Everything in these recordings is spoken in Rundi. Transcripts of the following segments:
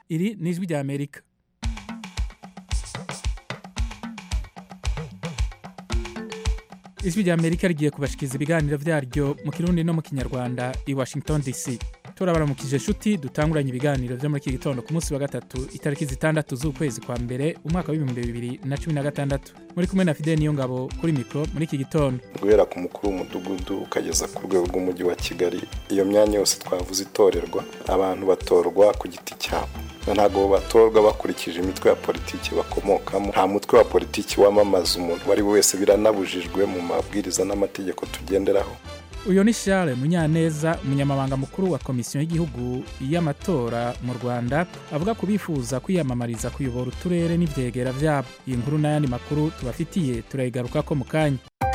iri ni ijwi rya amerika ijwi rya amerika rigiye kubashikiriza ibiganiro vyaryo mu kirundi no mu kinyarwanda i washington dc turabaramukije inshuti dutanguranye ibiganiro vyo muri iki gitondo ku munsi wa gatatu itariki zitandatu z'ukwezi kwa mbere umwaka w'ibihumbi bibiri na cumi na gatandatu muri kumwe na fideli niyo ngabo kuri mikoro muri iki gitondo guhera ku mukuru w'umudugudu ukageza ku rwego rw'umujyi wa kigali iyo myanya yose twavuze itorerwa abantu batorwa ku giti cyabo ntabwo batorwa bakurikije imitwe ya politiki bakomokamo nta mutwe wa politiki wamamaza umuntu uwo ari we wese biranabujijwe mu mabwiriza n'amategeko tugenderaho uyu ni Charles munyaneza umunyamabanga mukuru wa komisiyo y'igihugu y'amatora mu rwanda avuga ku bifuza kwiyamamariza kuyobora uturere n'ibyegera byabo iyi nkuru n'ayandi makuru tubafitiye turayigaruka ko mu kanya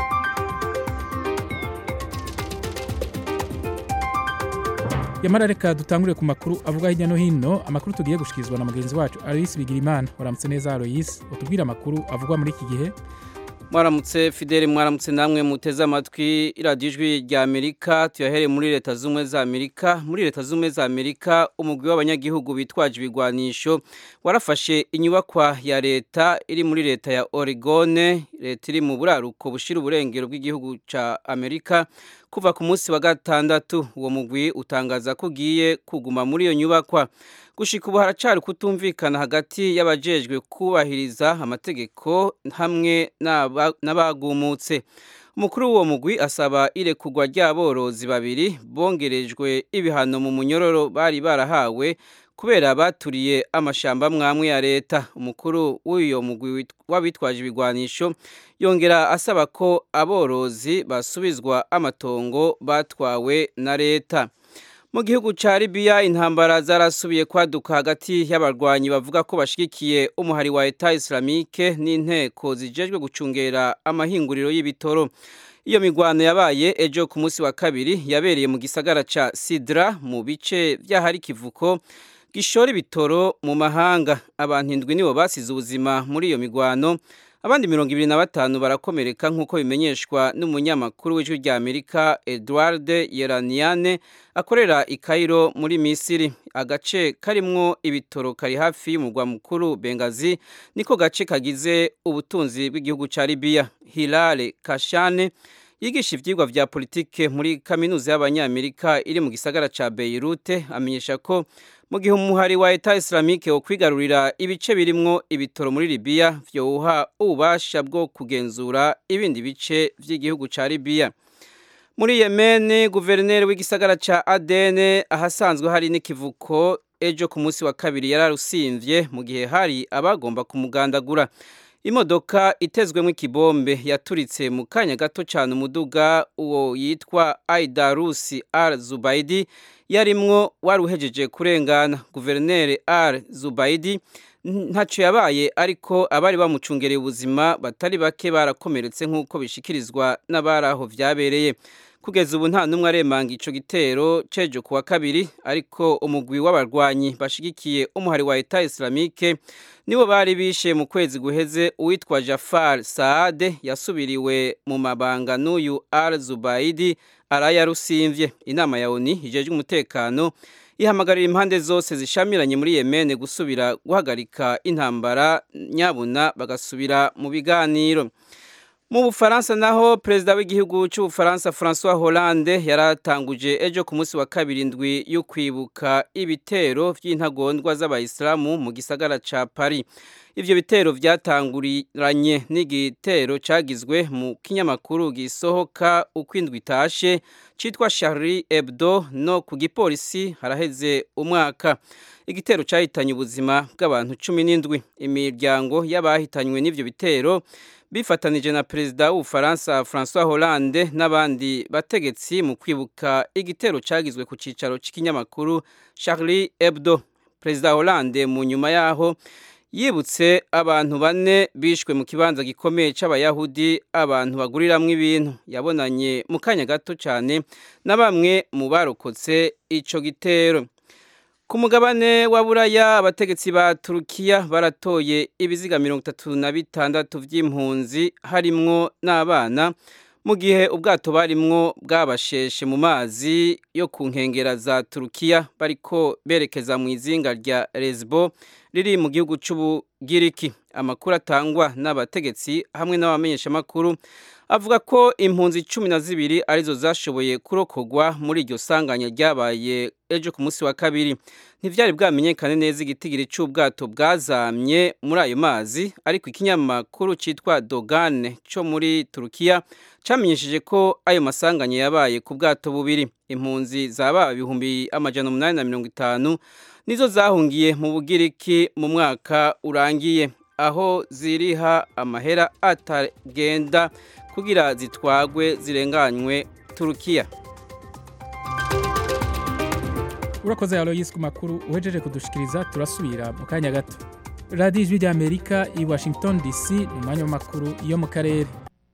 yamara reka dutangure ku makuru avuga hirya no hino amakuru tugiye gushikirizwa na mugenzi wacu aloyisi bigirimana waramutse neza aloyisi utubwire amakuru avugwa muri iki gihe mwaramutse fideli mwaramutse namwe muteze amatwi iradiyo ijwi rya amerika tuyahereye muri leta z'ubumwe za amerika muri leta z'ubumwe za amerika umugwi w'abanyagihugu bitwaje ibigwanisho warafashe inyubakwa ya leta iri muri leta ya oregone leta iri mu buraruko bushira uburengero bw'igihugu cya amerika kuva ku munsi wa gatandatu uwo mugwi utangaza ko ugiye kuguma muri iyo nyubakwa gushika ubu haracari kutumvikana hagati y'abajejwe kubahiriza amategeko hamwe n'abagumutse umukuru w'uwo mugwi asaba irekugwa ry'aborozi babiri bongerejwe ibihano mu munyororo bari barahawe kubera baturiye amashamba mwamwe ya leta umukuru w'uyo mugwi w'abitwaje ibigwanisho yongera asaba ko aborozi basubizwa amatongo batwawe na leta mu gihugu cya Libya intambara zarasubiye kwaduka hagati y'abarwanyi bavuga ko bashigikiye umuhari wa Eta Islamique n'inteko zijejwe gucungera amahinguriro y'ibitoro iyo migwano yabaye ejo ku munsi wa kabiri yabereye mu gisagara ca Sidra mu bice by'ahari kivuko gishora ibitoro mu mahanga abantu indwi nibo basize ubuzima muri iyo migwano abandi mirongo ibiri na batanu barakomereka nk'uko bimenyeshwa n'umunyamakuru w'ijwi rya amerika edward yeraniane akorera i Cairo muri misiri agace karimwo ibitoro kari hafi y'umurwa mukuru bengazi niko gace kagize ubutunzi bw'igihugu cya libiya hilale kashane yigisha ibyigwa vya politike muri kaminuza y'abanyamerika iri mu gisagara ca beirute amenyesha ko mu gihe umuhari wa Eta Islamique wo kwigarurira ibice birimwo ibitoro muri Libya vyowuha ububasha bwo kugenzura ibindi bice vy'igihugu ca Libya muri Yemen guverineri w'igisagara ca Aden ahasanzwe hari n'ikivuko ejo ku munsi wa kabiri yararusimvye mu gihe hari abagomba kumugandagura imodoka itezwemo ikibombe yaturitse mu kanya gato cyane umuduga uwo yitwa Aidarusi Al Zubaidi yarimwo wari uhejeje kurengana guverineri Al Zubaidi ntacyo yabaye ariko abari bamucungereye ubuzima batari bake barakomeretse nk'uko bishikirizwa n'abari aho vyabereye kugeza ubu nta n'umwe aremanga ico gitero cejo kuwa kabiri ariko umugwi w'abarwanyi bashigikiye umuhari wa Eta Islamique nibo bari bishe mu kwezi guheze uwitwa Jafar Saade yasubiriwe mu mabanga n'uyu Al Zubaidi arayarusimvye inama ya ONU ijejwe umutekano ihamagarira impande zose zishamiranye muri Yemen gusubira guhagarika intambara nyabuna bagasubira mu biganiro mu bufaransa naho perezida w'igihugu cy'ubufaransa francois hollande yaratanguje ejo ku munsi wa kabiri indwi yo kwibuka ibitero by'intagondwa z'abayisilamu mu gisagara ca paris ivyo bitero vyatanguranye n'igitero cagizwe mu kinyamakuru gisohoka uko indwi itashe citwa charlie hebdo no ku gipolisi haraheze umwaka igitero cahitanye ubuzima bw'abantu cumi n'indwi imiryango y'abahitanywe n'ivyo bitero bifatanije na perezida w'ubufaransa francois hollande n'abandi bategetsi mu kwibuka igitero cyagizwe ku cyicaro cy'ikinyamakuru charlie hebdo perezida hollande mu nyuma yaho yibutse abantu bane bishwe mu kibanza gikomeye cy'abayahudi abantu baguriramwo ibintu yabonanye mu kanya gato cyane na bamwe mu barokotse ico gitero ku mugabane wa buraya abategetsi ba turukiya baratoye ibiziga mirongo itatu na bitandatu by'impunzi harimwo n'abana mu gihe ubwato barimwo bwabasheshe mu mazi yo ku nkengera za turukiya bariko berekeza mu izinga rya lesbo riri mu gihugu c'ubugiriki amakuru atangwa n'abategetsi hamwe n'abamenyeshamakuru avuga ko impunzi cumi na zibiri arizo zashoboye kurokogwa muri iryo sanganya ryabaye ejo ku munsi wa kabiri ntivyari bwamenyekane neza igitigiri c'ubwato bwazamye muri ayo mazi ariko ikinyamakuru citwa dogane co muri turukiya camenyesheje ko ayo masanganya yabaye ku bwato bubiri impunzi zaba ibihumbi amajana umunani na mirongo itanu nizo zahungiye mu bugiriki mu mwaka urangiye aho ziriha amahera atagenda kugira zitwagwe zirenganywe turukiya urakoze aloyisi ku makuru uhejeje kudushikiriza turasubira mu kanya gato radiyo ijwi ry'amerika i washington dc ni umwanya w'amakuru yo mu karere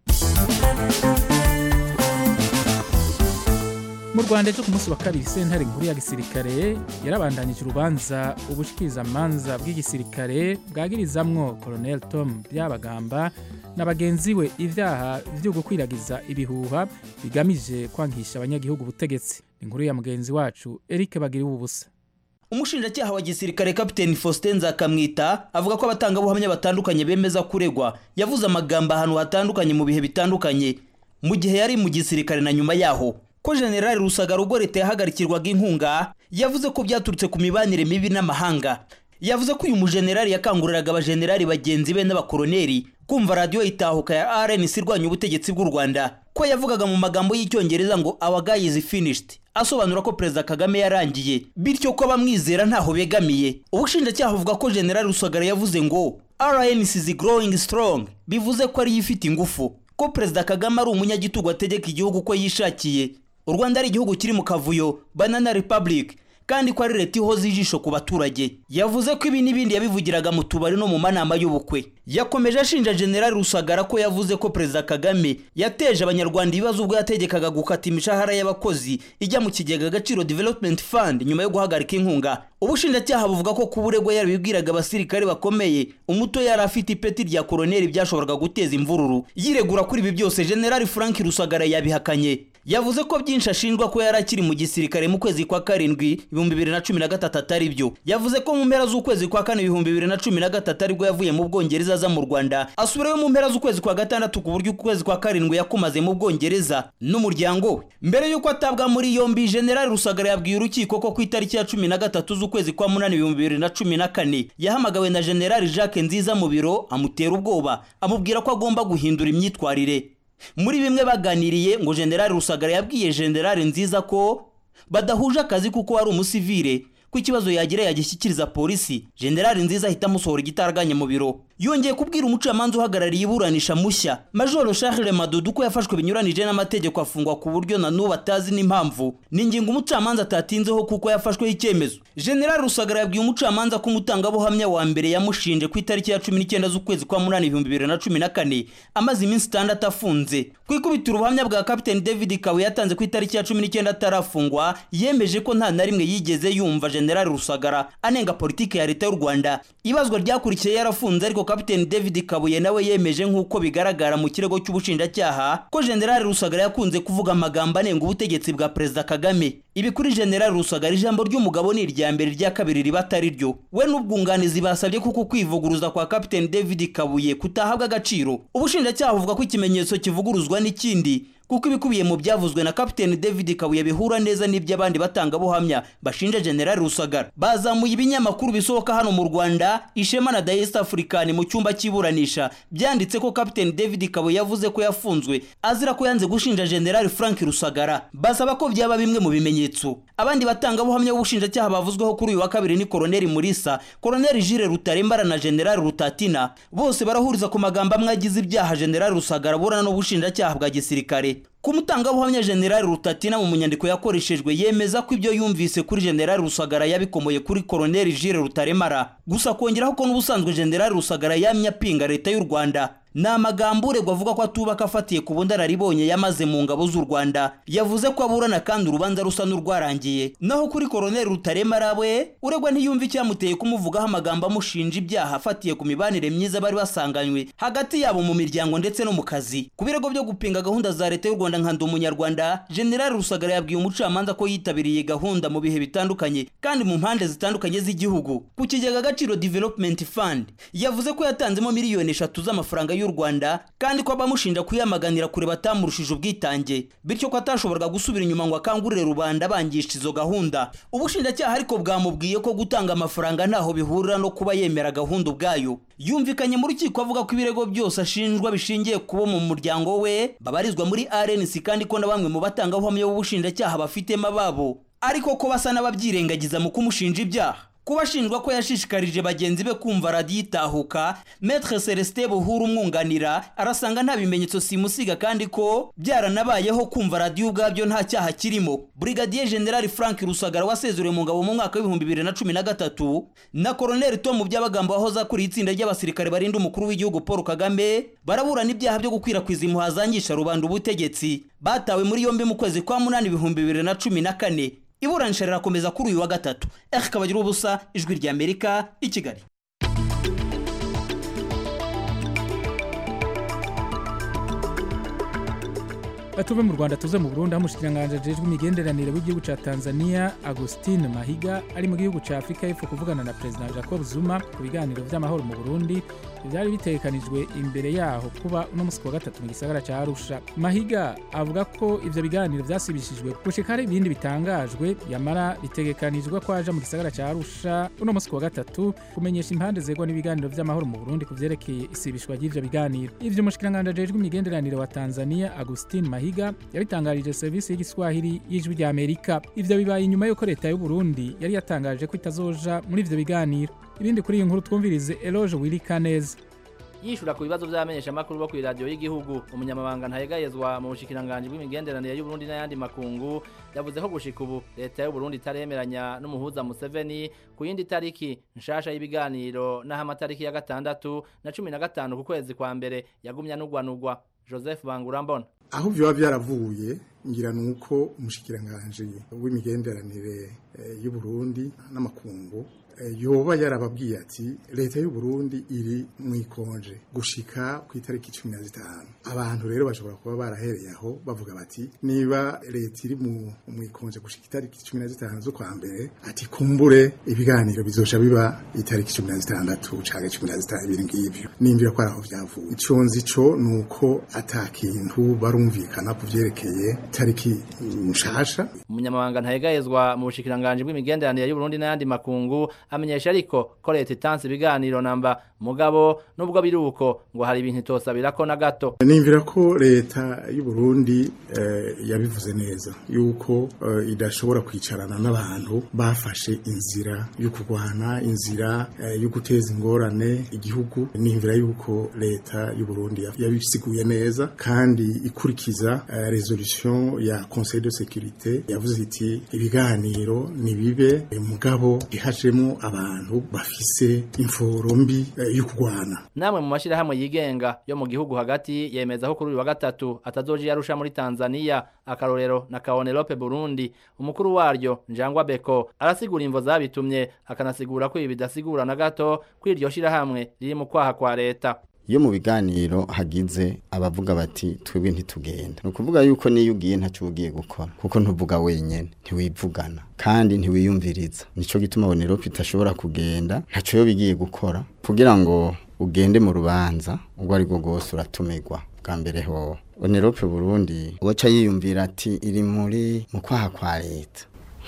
mu rwanda ejo ku munsi wa kabiri sentare nkuru ya gisirikare yarabandanyije urubanza ubushikirizamanza bw'igisirikare bwagirizamwo colonel tom byabagamba na bagenzi we ibyaha byo gukwiragiza ibihuha bigamije kwangisha abanyagihugu ubutegetsi inkuru ya mugenzi wacu eric bagiriwe ubusa umushinjacyaha wa gisirikare kapiteni faustin nzakamwita avuga ko abatangabuhamya batandukanye bemeza kuregwa yavuze amagambo ahantu hatandukanye mu bihe bitandukanye mu gihe yari mu gisirikare na nyuma yaho ko generali rusagara ubwo leta yahagarikirwaga inkunga yavuze ko byaturutse ku mibanire mibi n'amahanga yavuze ko uyu mujenerali yakanguriraga abajenerali bagenzi be n'abakoroneri kumva radiyo itahuka ya rnc irwanya ubutegetsi bw'u rwanda ko yavugaga mu magambo y'icyongereza ngo our guy is finished asobanura ko perezida kagame yarangiye bityo ko abamwizera ntaho begamiye ubushinjacyaha buvuga ko generali rusagara yavuze ngo rnc is growing strong bivuze ko ariyo ifite ingufu ko perezida kagame ari umunyagitugu ategeka igihugu uko yishakiye u rwanda ari igihugu kiri mu kavuyo banana republic kandi ko ari leta ihoza ijisho ku baturage yavuze ko ibi n'ibindi yabivugiraga mu tubari no mu manama y'ubukwe yakomeje ashinja generali rusagara ko yavuze ko perezida kagame yateje abanyarwanda ibibazo ubwo yategekaga gukata imishahara y'abakozi ijya mu kigega agaciro development fund nyuma yo guhagarika inkunga ubushinjacyaha buvuga ko kuba uregwa yarabibwiraga abasirikare bakomeye umuto yari afite ipeti rya koroneri byashoboraga guteza imvururu yiregura kuri ibi byose generali frank rusagara yabihakanye yavuze ko byinshi ashinjwa ko yari akiri mu gisirikare mu kwezi kwa karindwi ibihumbi bibiri na cumi na gatatu atari byo yavuze ko mu mpera z'ukwezi kwa kane ibihumbi bibiri na cumi na gatatu aribwo yavuye mu bwongereza aza mu rwanda asubirayo mu mpera z'ukwezi kwa gatandatu ku buryo ukwezi kwa karindwi yakumaze mu bwongereza n'umuryango we mbere y'uko atabwa muri yombi generali rusagara yabwiye urukiko ko ku itariki ya cumi na gatatu z'ukwezi kwa munani ibihumbi bibiri na cumi na kane yahamagawe na generali jacques nziza mu biro amutera ubwoba amubwira ko agomba guhindura imyitwarire muri bimwe baganiriye ngo generali rusagara yabwiye generali nziza ko badahuje akazi kuko ari umusivire ko ikibazo yagira yagishyikiriza polisi generali nziza ahita amusohora igitaraganya mu biro yongeye kubwira umucamanza uhagarariye iburanisha mushya majoro charles madudu ko yafashwe binyuranije n'amategeko afungwa ku buryo na n'ubu atazi n'impamvu ni ingingo umucamanza atatinzeho kuko yafashweho icyemezo generali rusagara yabwiye umucamanza ko umutangabuhamya wa mbere yamushinje ku itariki ya cumi n'icyenda z'ukwezi kwa munani ibihumbi bibiri na cumi na kane amaze iminsi itandatu afunze ku ikubitiro ubuhamya bwa kapiteni david kawe yatanze ku itariki ya cumi n'icyenda atarafungwa yemeje ko nta na rimwe yigeze yumva generali rusagara anenga politiki ya leta y'u rwanda ibazwa ryakurikiye yarafunze ariko kapiteni david kabuye nawe yemeje nk'uko bigaragara mu kirego cy'ubushinjacyaha ko generali rusagara yakunze kuvuga amagambo anenga ubutegetsi bwa perezida kagame ibi kuri generali rusagara ijambo ry'umugabo ni irya mbere irya kabiri riba atari ryo we n'ubwunganizi basabye kuko kwivuguruza kwa kapiteni david kabuye kutahabwa agaciro ubushinjacyaha buvuga ko ikimenyetso kivuguruzwa n'ikindi kuko ibikubiye mu byavuzwe na kapiteni david kabuye bihura neza n'iby'abandi batangabuhamya bashinja generali rusagara bazamuye ibinyamakuru bisohoka hano mu rwanda ishema na the east african mu cyumba cy'iburanisha byanditse ko kapiteni david kabuye yavuze ko yafunzwe azira ko yanze gushinja generali frank rusagara basaba ko byaba bimwe mu bimenyetso abandi batangabuhamya b'ubushinjacyaha bavuzweho kuri uyu wa kabiri ni koroneli murisa koroneli jire rutarembara na generali rutatina bose barahuriza ku magambo amwe agize ibyaha generali rusagara burana n'ubushinjacyaha bwa gisirikare ku mutangabuhamya generali rutatina mu nyandiko yakoreshejwe yemeza ko ibyo yumvise kuri generali rusagara yabikomoye kuri koroneli jire rutaremara gusa kongeraho ko n'ubusanzwe generali rusagara yamye apinga leta y'u rwanda ni amagambo uregwa avuga ko atubaka afatiye ku bundararibonye yamaze mu ngabo z'u rwanda yavuze ko aburana kandi urubanza rusa n'urwarangiye naho kuri koroneli rutaremara we uregwa ntiyumva icyamuteye kumuvugaho amagambo amushinja ibyaha afatiye ku mibanire myiza bari basanganywe hagati yabo mu miryango ndetse no mu kazi ku birego byo gupinga gahunda za leta y'u rwanda nka ndi umunyarwanda generali rusagara yabwiye umucamanza ko yitabiriye gahunda mu bihe bitandukanye kandi mu mpande zitandukanye z'igihugu ku kigega agaciro development fund yavuze ko yatanzemo miliyoni eshatu z'amafaranga y'u rwanda kandi ko abamushinja kuyamaganira kure batamurushije ubwitange bityo ko atashoboraga gusubira inyuma ngo akangurire rubanda bangisha izo gahunda ubushinjacyaha ariko bwamubwiye ko gutanga amafaranga ntaho bihurira no kuba yemera gahunda ubwayo yumvikanye mu rukiko avuga ko ibirego byose ashinjwa bishingiye kubo mu muryango we babarizwa muri RNC kandi ko na bamwe mu batangabuhamya b'ubushinjacyaha bafitemo ababo ariko ko basa n'ababyirengagiza mu kumushinja ibyaha kuba ashinjwa ko yashishikarije bagenzi be kumva radiyo itahuka metre celestin buhuru umwunganira arasanga nta bimenyetso simusiga kandi ko byaranabayeho kumva radiyo ubwabyo nta cyaha kirimo brigadier general frank rusagara wasezuriwe mu ngabo mu mwaka w'ibihumbi bibiri na cumi na gatatu na koroneli tom by'abagambo wahoze akuriye itsinda ry'abasirikare barinda umukuru w'igihugu paul kagame baraburana ibyaha byo gukwirakwiza impuha zangisha rubanda ubutegetsi batawe muri yombi mu kwezi kwa munani ibihumbi bibiri na cumi na kane iburanisha rirakomeza kuri uyu wa gatatu eri kabagira ubusa ijwi rya amerika i kigali tuve mu rwanda tuze mu burundi aho umushikiranganji ajejwe imigenderanire w'igihugu ca tanzania agustin mahiga ari mu gihugu ca afurika y'epfo kuvugana na perezida jacob zuma ku biganiro vy'amahoro mu burundi byari bitegekanijwe imbere yaho kuba uno musi wa gatatu mu gisagara ca arusha mahiga avuga ko ivyo biganiro vyasibishijwe gushika hari ibindi bitangajwe yamara bitegekanijwe ko aja mu gisagara ca arusha uno musi wa gatatu kumenyesha impande zegwa n'ibiganiro vy'amahoro mu burundi ku vyerekeye isibishwa ry'ivyo biganiro ivyo umushikiranganji ajejwe imigenderanire wa tanzania agustin mahiga yabitangarije serivisi y'igiswahili y'ijwi rya amerika ivyo bibaye inyuma y'uko leta y'u burundi yari yatangaje ko itazoja muri ivyo biganiro ibindi kuri iyi nkuru twumvirize eloge wirikaneza yishura ku bibazo by'abamenyeshamakuru bo ku iradiyo y'igihugu umunyamabanga ntayegayezwa mu bushikiranganji bw'imigenderanire y'uburundi n'ayandi makungu yavuze ko gushika ubu leta y'uburundi itaremeranya n'umuhuza museveni ku yindi tariki nshasha y'ibiganiro n'aho amatariki ya gatandatu na cumi na gatanu ku kwezi kwa mbere yagumya n'ugwanugwa joseph bangurambona aho byoba byaravuye ngira ni uko umushikiranganji w'imigenderanire y'uburundi n'amakungu yoba yarababwiye ati leta y'u Burundi iri mu ikonje gushika ku itariki cumi na zitanu abantu rero bashobora kuba barahereye aho bavuga bati niba leta iri mu ikonje gushika itariki cumi na zitanu z'ukwa mbere ati kumbure ibiganiro bizoca biba itariki cumi na zitandatu canke cumi na zitanu ibiri ngivyo nimvira ko ari aho vyavuye ico nzi co ni uko ata kintu barumvikana ku vyerekeye itariki nshasha umunyamabanga ntayegayezwa mu bushikiranganji bw'imigenderanire y'uburundi n'ayandi makungu amenyesha ariko ko leta itanze ibiganiro namba mugabo nubwo biri uko ngo hari ibintu itosabira ko na gato nimvira ko leta y'u Burundi eh, yabivuze neza yuko eh, idashobora kwicarana n'abantu bafashe inzira yo kurwana inzira eh, yo guteza ingorane igihugu nimvira yuko leta y'u Burundi yabisiguye neza kandi ikurikiza eh, resolution ya Conseil de sécurité yavuze iti ibiganiro nibibe mugabo ihajemo abantu bafise imforo mbi eh, yo kurwana namwe mu mashirahamwe yigenga yo mu gihugu hagati yemeza ko kuri uyu wa gatatu atazoja yarusha muri Tanzania akarorero na Kaonelope Burundi umukuru waryo Njangwa Beko arasigura imvo zabitumye akanasigura ko ibi bidasigura na gato ko iryo shirahamwe riri mu kwaha kwa leta iyo mu biganiro hagize abavuga bati twebwe ntitugenda ni ukuvuga yuko niyo ugiye ntacyo ugiye gukora kuko ntuvuga wenyine ntiwivugana kandi ntiwiyumviriza nicyo gituma bonerope itashobora kugenda ntacyo yo bigiye gukora kugira ngo ugende mu rubanza ubwo ari bwo bwose uratumirwa bwa mbere ho bonerope burundi uwaca yiyumvira ati iri muri mu kwaha kwa leta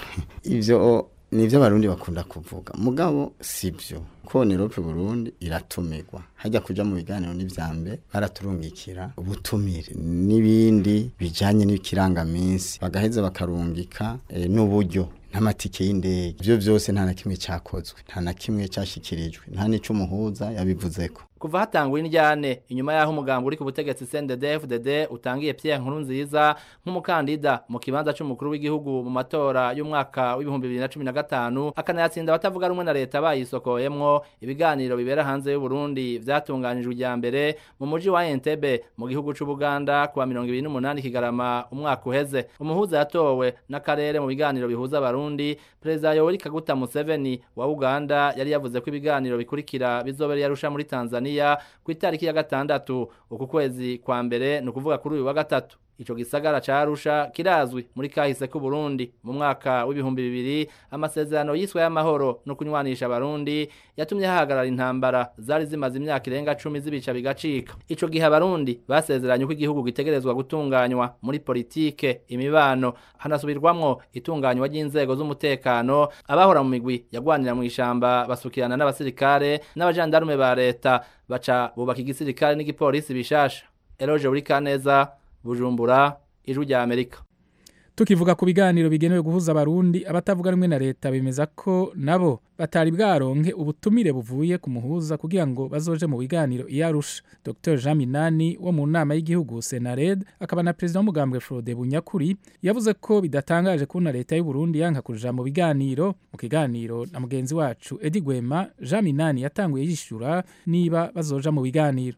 ibyo nivyo abarundi bakunda kuvuga mugabo sivyo ko Nerope Burundi iratumirwa hajya kuja mu biganiro n'ivyambe baraturungikira ubutumire n'ibindi bijanye n'ikirangaminsi bagaheza bakarungika e, n'uburyo n'amatike y'indege ivyo vyose nta na kimwe cyakozwe nta na kimwe cyashyikirijwe nta n'ico umuhuza yabivuzeko kuva hatangwa indyane inyuma yaho umugambo uri ku butegetsi CNDD-FDD utangiye Pierre Nkurunziza nk'umukandida mu kibanza c'umukuru w'igihugu mu matora y'umwaka w'ibihumbi bibiri na cumi na gatanu akanayatsinda abatavuga rumwe na leta bayisokoyemwo harimwo ibiganiro bibera hanze y'u Burundi vyatunganijwe ijya mbere mu muji wa Entebbe mu gihugu c'u Buganda kuwa 28 Kigarama umwaka uheze umuhuza yatowe n'akarere mu biganiro bihuza abarundi Perezida Yoweri Kaguta Museveni wa Uganda yari yavuze ko ibiganiro bikurikira bizobera yarusha muri Tanzania ku itariki ya gatandatu uku kwezi kwa mbere ni ukuvuga kuri uyu wa gatatu Ico gisagara ca Arusha kirazwi muri kahise ku Burundi mu mwaka w'ibihumbi bibiri amasezerano yiswe y'amahoro no kunywanisha abarundi yatumye hahagarara intambara zari zimaze imyaka irenga 10 zibica bigacika ico gihe abarundi basezeranye ko igihugu gitegerezwa gutunganywa muri politike imibano hanasubirwamwo itunganywa ry'inzego z'umutekano abahora mu migwi yagwanira mu ishamba basukirana n'abasirikare n'abajandarume ba leta baca bubaka igisirikare n'igipolisi bishasha Eloge Burikaneza bujumbura ijwi rya amerika tukivuga ku biganiro bigenewe guhuza abarundi abatavuga rumwe na leta bemeza ko nabo batari bwaronke ubutumire buvuye ku muhuza kugira ngo bazoje mu biganiro iyo arusha dr jean minani wo mu nama y'igihugu senared akaba na perezida w'umugambwe frode bunyakuri yavuze ko bidatangaje kubona leta y'u Burundi yanka kuja mu biganiro mu kiganiro na mugenzi wacu edi gwema jean minani yatanguye yishyura niba bazoja mu biganiro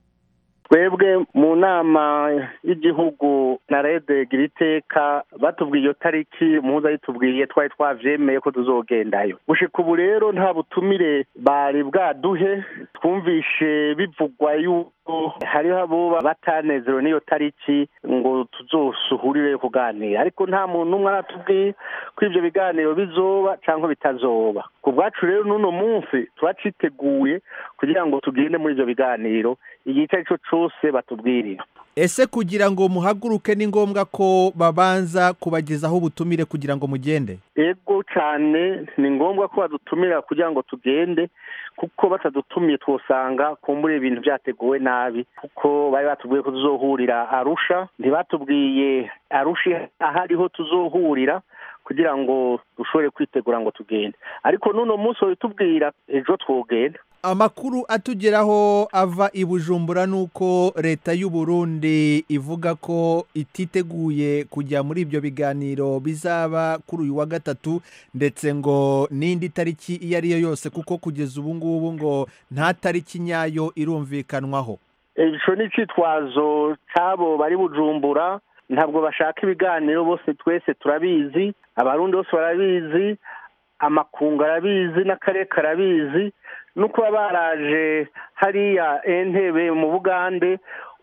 twebwe mu nama y'igihugu na rede giriteka batubwiye iyo tariki muhuza yitubwiye twari twavyemeye ko tuzogendayo gushika ubu rero nta butumire bari bwaduhe twumvishe bivugwa yuko hariho abo batanezerewe n'iyo tariki ngo tuzosuhurire kuganira ariko nta muntu n'umwe aratubwiye ko ivyo biganiro bizoba canke bitazoba ku bwacu rero n'uno munsi turaciteguye kugira ngo tugende muri ivyo biganiro igihe icyo ari cyo cyose batubwirira ese kugira ngo muhaguruke ni ngombwa ko babanza kubagezaho ubutumire kugira ngo mugende ego cyane ni ngombwa ko badutumira kugira ngo tugende kuko batadutumiye twosanga kumbura ibintu byateguwe nabi kuko bari batubwiye ko tuzohurira arusha ntibatubwiye arusha ahariho tuzohurira kugira ngo dushobore kwitegura ngo tugende ariko n'uno munsi babitubwira ejo twogenda amakuru atugeraho ava i bujumbura ni uko leta y'u Burundi ivuga ko ititeguye kujya muri ibyo biganiro bizaba kuri uyu wa gatatu ndetse ngo n'indi tariki iyo ari yo yose kuko kugeza ubu ngubu ngo nta tariki nyayo irumvikanwaho icyo ni icyitwazo cy'abo bari bujumbura ntabwo bashaka ibiganiro bose twese turabizi abarundi bose barabizi amakungu arabizi n'akarere karabizi no kuba baraje hariya entebe mu bugande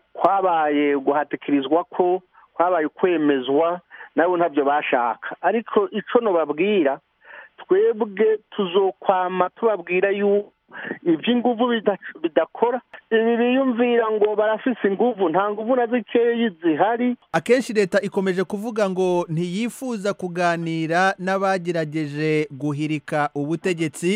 kwabaye guhatikirizwa ko kwabaye kwemezwa nabo ntabyo bashaka ariko icyo nubabwira twebwe tuzokwama tubabwira yuko iby'inguvu bidakora ibi biyumvira ngo barafise inguvu nta nguvu na zikeyi zihari akenshi leta ikomeje kuvuga ngo ntiyifuza kuganira n'abagerageje guhirika ubutegetsi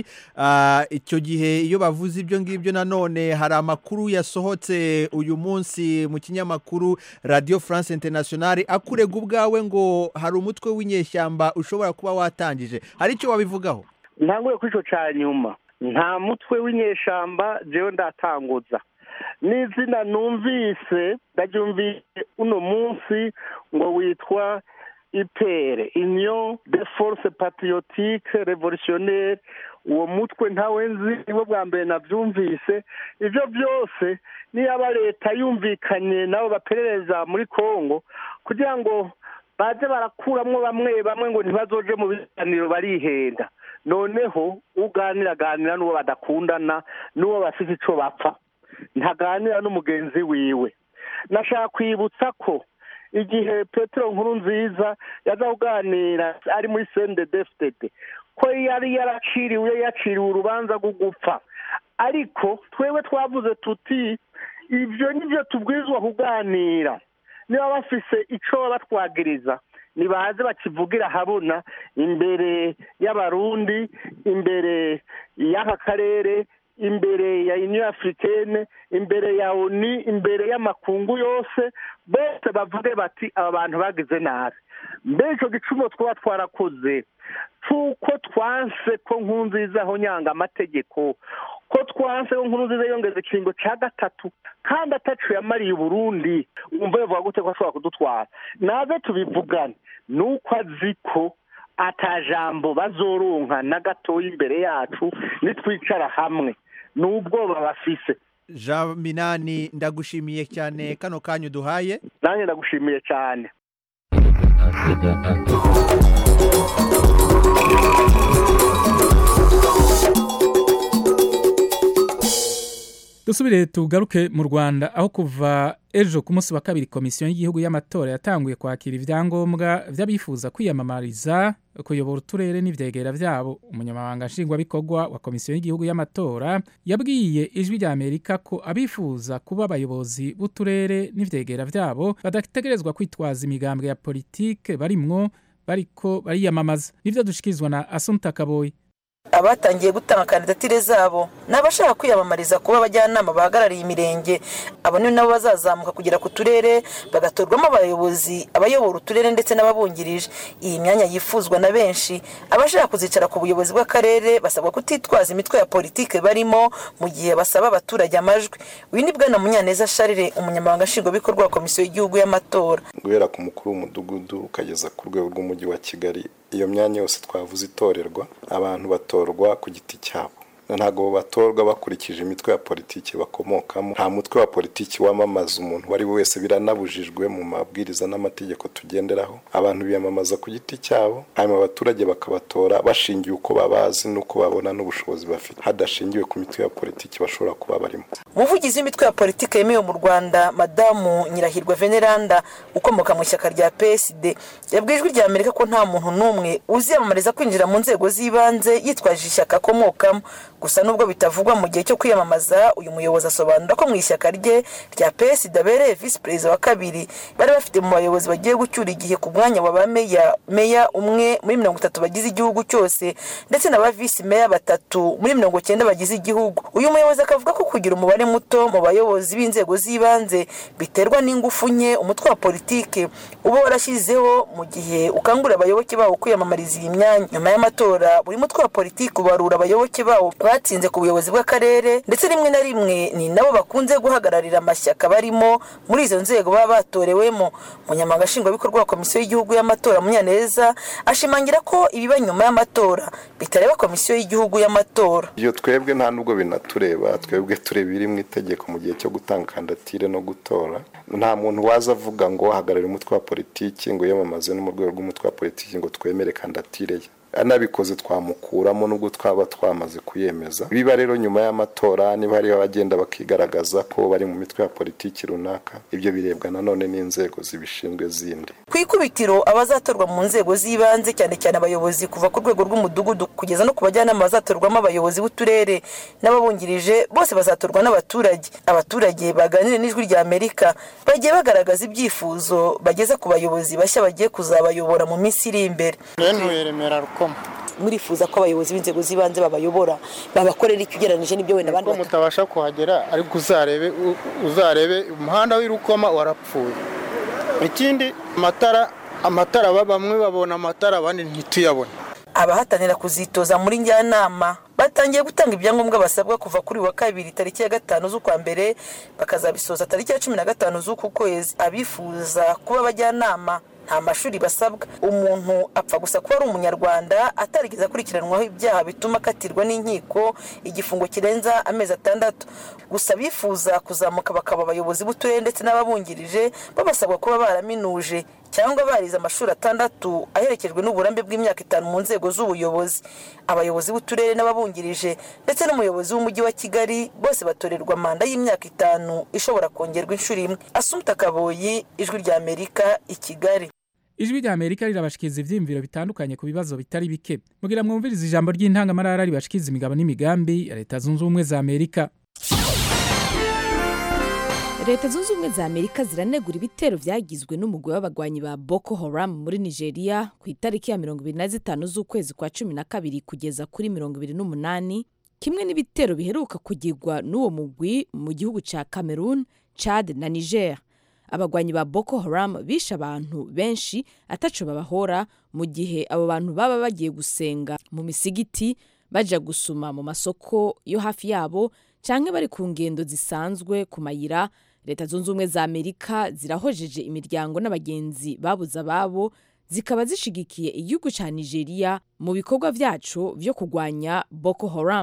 icyo gihe iyo bavuze ibyo ngibyo nanone hari amakuru yasohotse uyu munsi mu kinyamakuru radiyo france internationale akurega ubwawe ngo hari umutwe w'inyeshyamba ushobora kuba watangije hari icyo wabivugaho ntangure kuri icyo cya nyuma nta mutwe w'inyeshamba jewe ndatanguza n'izina numvise ndaryumvise uno munsi ngo witwa ipere union de force patriotique revolutionnaire uwo mutwe ntawe nzi nibo bwa mbere nabyumvise ibyo byose niyaba leta yumvikanye nabo baperereza muri congo kugira ngo baze barakuramo bamwe bamwe ngo ntibazoje mu biganiro barihenda noneho uganira aganira n'uwo badakundana n'uwo bafite icyo bapfa ntaganira n'umugenzi wiwe nashaka kwibutsa ko igihe petero nkuru nziza yaza kuganira ari muri sende defitede ko yari yaraciriwe yaciriwe urubanza rwo gupfa ariko twewe twavuze tuti ibyo nibyo tubwirizwa kuganira niba bafise icyo babatwagiriza nibaze bakivugira habona imbere y'abarundi imbere y'aka karere imbere ya union africaine imbere ya oni imbere y'amakungu yose bose bavuge bati aba bantu bagize nabi mbere icyo gicumu twaba twarakoze cy'uko twanse ko nkunziza aho nyanga amategeko ko twanse ko nkunziza yongeza ikiringo cya gatatu kandi atacu yamariye uburundi wumva yavuga gute ko ashobora kudutwara naze tubivugane ni uko azi ko atajambo bazoronka na gatoya imbere yacu nitwicara hamwe ni ubwoba bafise jean minani ndagushimiye cyane kano kanya uduhaye nanjye ndagushimiye cyane dusubire tugaruke mu rwanda aho kuva ejo ku munsi wa kabiri komisiyo y'igihugu y'amatora yatanguye kwakira ibyangombwa by'abifuza kwiyamamariza kuyobora uturere n'ibyegera byabo umunyamabanga nshingwabikorwa wa komisiyo y'igihugu y'amatora yabwiye ijwi rya amerika ko abifuza kuba abayobozi b'uturere n'ibyegera byabo badategerezwa kwitwaza imigambwe ya politike barimwo bariko bariyamamaza nibyo dushikirizwa na asumta kaboyi abatangiye gutanga kandidatire zabo ni abashaka kwiyamamariza kuba abajyanama bahagarariye imirenge abo ni nabo bazazamuka kugera ku turere bagatorwamo abayobozi abayobora uturere ndetse n'ababungirije iyi myanya yifuzwa na benshi abashaka kuzicara ku buyobozi bw'akarere basabwa kutitwaza imitwe ya politike barimo mu gihe basaba abaturage amajwi uyu ni bwana munyaneza sharire umunyamabanga nshingwabikorwa wa komisiyo y'igihugu y'amatora guhera ku mukuru w'umudugudu ukageza ku rwego rw'umujyi wa kigali iyo myanya yose twavuze itorerwa abantu batorwa ku giti cyabo ntabwo batorwa bakurikije imitwe ya politiki bakomokamo nta mutwe wa politiki wamamaza umuntu uwo ari we wese biranabujijwe mu mabwiriza n'amategeko tugenderaho abantu biyamamaza ku giti cyabo hanyuma abaturage bakabatora bashingiye uko babazi n'uko babona n'ubushobozi bafite hadashingiwe ku mitwe ya politiki bashobora kuba barimo umuvugizi w'imitwe ya politiki yemewe mu rwanda madamu nyirahirwa veneranda ukomoka mu ishyaka rya psd yabwiye ijwi rya amerika ko nta muntu n'umwe uziyamamariza kwinjira mu nzego z'ibanze yitwaje ishyaka akomokamo gusa nubwo bitavugwa mu gihe cyo kwiyamamaza uyu muyobozi asobanura ko mu ishyaka rye rya psd abereye visi perezida wa kabiri bari bafite mu bayobozi bagiye gucyura igihe ku mwanya wa ba meya meya umwe muri mirongo itatu bagize igihugu cyose ndetse na ba visi meya batatu muri mirongo cyenda bagize igihugu uyu muyobozi akavuga ko kugira umubare muto mu bayobozi b'inzego z'ibanze biterwa n'ingufu nke umutwe wa politike uba warashyizeho mu gihe ukangurira abayoboke bawo kwiyamamariza iyi myanya nyuma y'amatora buri mutwe wa politiki ubarura abayoboke bawo batsinze ku buyobozi bw'akarere ndetse rimwe na rimwe ni nabo bakunze guhagararira amashyaka barimo muri izo nzego baba batorewemo umunyamabanga nshingwabikorwa wa komisiyo y'igihugu y'amatora munyaneza ashimangira ko ibiba nyuma y'amatora bitareba komisiyo y'igihugu y'amatora iyo twebwe nta nubwo binatureba twebwe tureba ibiri mu itegeko mu gihe cyo gutanga kandidatire no gutora nta muntu waza avuga ngo hagararira umutwe wa politiki ngo yiyamamaze no mu rwego rw'umutwe wa politiki ngo twemere kandidatire ye anabikoze twamukuramo nubwo twaba twamaze kuyemeza biba rero nyuma y'amatora niba hariho abagenda bakigaragaza ko bari mu mitwe ya politiki runaka ibyo birebwa nanone n'inzego zibishinzwe zindi ku ikubitiro abazatorwa mu nzego z'ibanze cyane cyane abayobozi kuva ku rwego rw'umudugudu kugeza no ku bajyanama bazatorwamo abayobozi b'uturere n'ababungirije bose bazatorwa n'abaturage abaturage baganire n'ijwi rya amerika bagiye bagaragaza ibyifuzo bageza ku bayobozi bashya bagiye kuzabayobora mu minsi iri imbere murifuza ko abayobozi b'inzego z'ibanze babayobora babakorera icyo ugereranyije n'ibyo wenda abandi ko mutabasha kuhagera ariko uzarebe uzarebe umuhanda w'irukoma warapfuye ikindi amatara amatara bamwe babona amatara abandi ntituyabone abahatanira kuzitoza muri njyanama batangiye gutanga ibyangombwa basabwa kuva kuri wa kabiri tariki ya gatanu z'ukwa mbere bakazabisoza tariki ya cumi na gatanu z'uku kwezi abifuza kuba abajyanama nta mashuri basabwa umuntu apfa gusa kuba ari umunyarwanda atarigeze akurikiranwaho ibyaha bituma akatirwa n'inkiko igifungo kirenza amezi atandatu gusa abifuza kuzamuka bakaba abayobozi b'uturere ndetse n'ababungirije babasabwa kuba baraminuje cyangwa barize amashuri atandatu aherekejwe n'uburambe bw'imyaka itanu mu nzego z'ubuyobozi abayobozi b'uturere n'ababungirije ndetse n'umuyobozi w'umujyi wa kigali bose batorerwa manda y'imyaka itanu ishobora kongerwa inshuro imwe asumta kaboyi ijwi rya amerika i kigali ijwi rya amerika rirabashikiriza ibyiyumviro bitandukanye ku bibazo bitari bike mugira mwumvirize ijambo ry'intangamarara ribashikiriza imigabo n'imigambi ya leta zunze ubumwe za amerika leta zunze ubumwe za amerika ziranegura ibitero byagizwe n'umugwi w'abagwanyi ba boko haram muri nigeria ku itariki ya mirongo ibiri na zitanu z'ukwezi kwa cumi na kabiri kugeza kuri mirongo ibiri n'umunani kimwe n'ibitero biheruka kugirwa n'uwo mugwi mu gihugu cya cameroon chad na niger abagwanyi ba boko haram bishe abantu benshi ataco babahora mu gihe abo bantu baba bagiye gusenga mu misigiti baja gusuma mu masoko yo hafi yabo canke bari ku ngendo zisanzwe ku mayira leta zunze ubumwe za amerika zirahojeje imiryango n'abagenzi babuze ababo zikaba zishigikiye igihugu ca nigeria mu bikorwa vyaco vyo kurwanya boko haram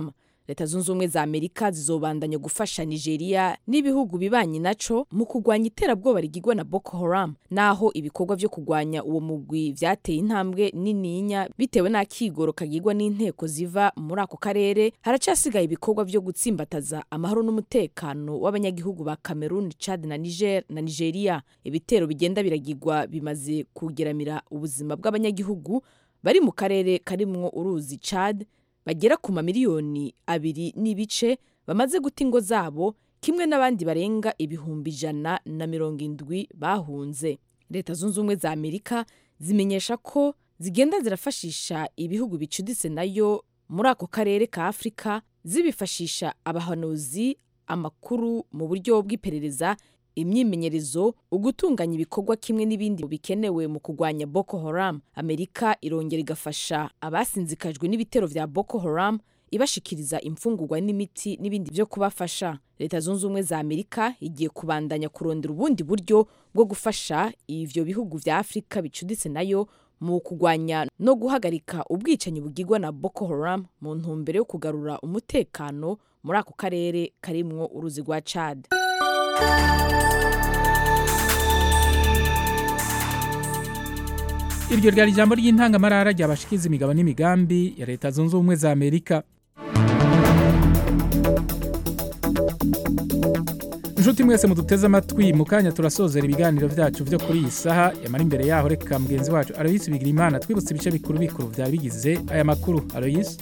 leta zunze ubumwe za amerika zizobandanya gufasha nigeria n'ibihugu bibanyi naco mu kurwanya iterabwoba rigirwa na boko haram naho ibikorwa vyo kurwanya uwo mugwi vyateye intambwe nininya bitewe n'akigoro kagirwa n'inteko ziva muri ako karere haracasigaye ibikorwa vyo gutsimbataza amahoro n'umutekano w'abanyagihugu ba cameroon chad na niger na nigeria ibitero bigenda biragirwa bimaze kugeramira ubuzima bw'abanyagihugu bari mu karere karimwo uruzi chad bagera ku mamiliyoni abiri n'ibice bamaze guta ingo zabo kimwe n'abandi barenga ibihumbi ijana na mirongo indwi bahunze leta zunze ubumwe za amerika zimenyesha ko zigenda zirafashisha ibihugu bicuditse nayo muri ako karere ka afurika zibifashisha abahanuzi amakuru mu buryo bw'iperereza imyimenyerezo ugutunganya ibikorwa kimwe n'ibindi bikenewe mu kurwanya boko haram amerika irongera igafasha abasinzikajwe n'ibitero vya boko haram ibashikiriza imfungurwa n'imiti n'ibindi byo kubafasha leta zunze ubumwe za amerika igiye kubandanya kurondera ubundi buryo bwo gufasha ivyo bihugu vya afurika bicuditse nayo mu kurwanya no guhagarika ubwicanyi bugirwa na boko haram mu ntumbero yo kugarura umutekano muri ako karere karimwo uruzi rwa chad iryo ryari ijambo ry'intangamarara ryabashikiza imigabo n'imigambi ya leta zunze ubumwe za amerika inshuti mwese muduteze amatwi mu kanya turasozera ibiganiro byacu byo kuri iyi saha yamara imbere yaho reka mugenzi wacu aloyisi bigira imana twibutse ibice bikuru bikuru byari bigize aya makuru aloyisi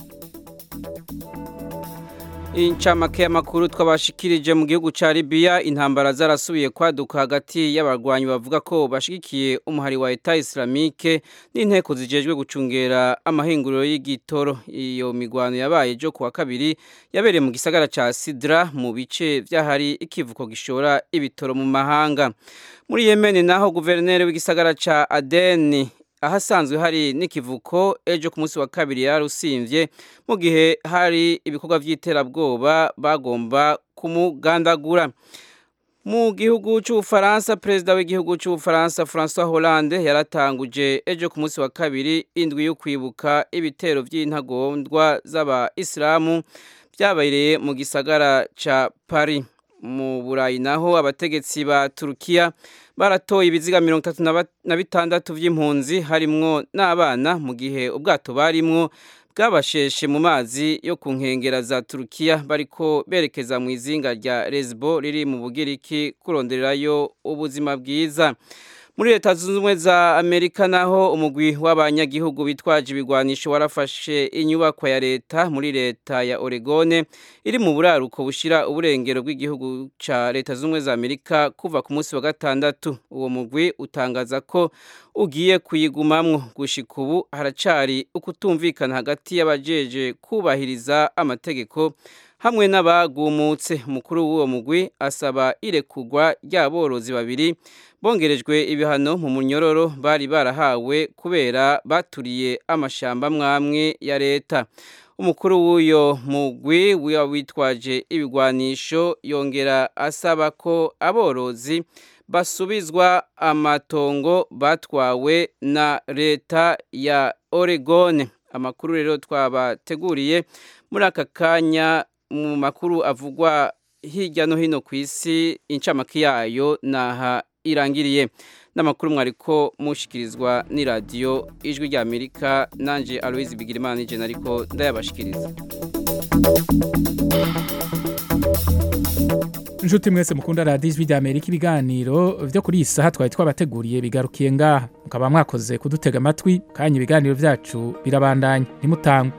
incamake y'amakuru twabashikirije mu gihugu ca Libya intambara zarasubiye kwaduka hagati y'abarwanyi bavuga ko bashigikiye umuhari wa Etat Islamique n'inteko zijejwe gucungera amahinguriro y'igitoro iyo migwano yabaye jo kuwa kabiri yabereye mu gisagara ca Sidra mu bice vyahari ikivuko gishora ibitoro mu mahanga muri Yemen naho guverineri w'igisagara ca Aden ahasanzwe hari n'ikivuko ejo ku munsi wa kabiri yarusimvye mu gihe hari ibikorwa by'iterabwoba bagomba kumugandagura mu gihugu cy'ubufaransa perezida w'igihugu cy'ubufaransa francois hollande yaratanguje ejo ku munsi wa kabiri indwi yo kwibuka ibitero by'intagondwa z'abayisilamu byabereye mu gisagara ca paris mu burayi naho abategetsi ba turukiya baratoye ibiziga mirongo itatu na bitandatu by'impunzi harimwo n'abana mu gihe ubwato barimwo bwabasheshe mu mazi yo ku nkengera za turukiya bariko berekeza mu izinga rya lesbo riri mu bugiriki kurondererayo ubuzima bwiza muri leta zunze ubumwe za amerika naho umugwi w'abanyagihugu bitwaje ibigwanisho warafashe inyubakwa ya leta muri leta ya oregone iri mu buraruko bushira uburengero bw'igihugu ca leta zunze ubumwe za amerika kuva ku munsi wa gatandatu uwo mugwi utangaza ko ugiye kuyigumamwo gushika ubu haracari ukutumvikana hagati y'abajeje kubahiriza amategeko hamwe n'abagumutse umukuru w'uwo mugwi asaba irekugwa ry'aborozi babiri bongerejwe ibihano mu munyororo bari barahawe kubera baturiye amashamba mwamwe ya leta umukuru w'uyo mugwi witwaje ibigwanisho yongera asaba ko aborozi basubizwa amatongo batwawe na leta ya Oregon amakuru rero twabateguriye muri aka kanya mu makuru avugwa hirya no hino ku isi incamake yayo naha irangiriye n'amakuru mwariko mushikirizwa n'iradiyo ijwi rya amerika nanjye aloise bigirimana n'ijana ariko ndayabashikiriza inshuti mwese mukunda radiyo ijwi rya amerika ibiganiro byo kuri iyi saha twari twabateguriye bigarukiye ngaha mukaba mwakoze kudutega amatwi kanya ibiganiro byacu birabandanya ntimutangwe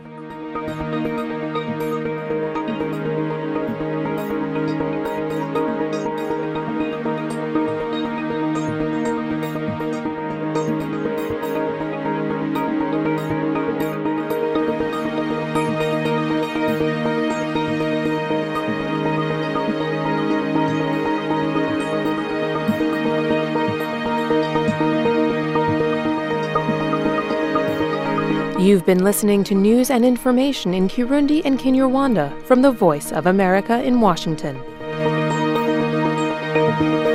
You've been listening to news and information in Kirundi and Kinyarwanda from the Voice of America in Washington.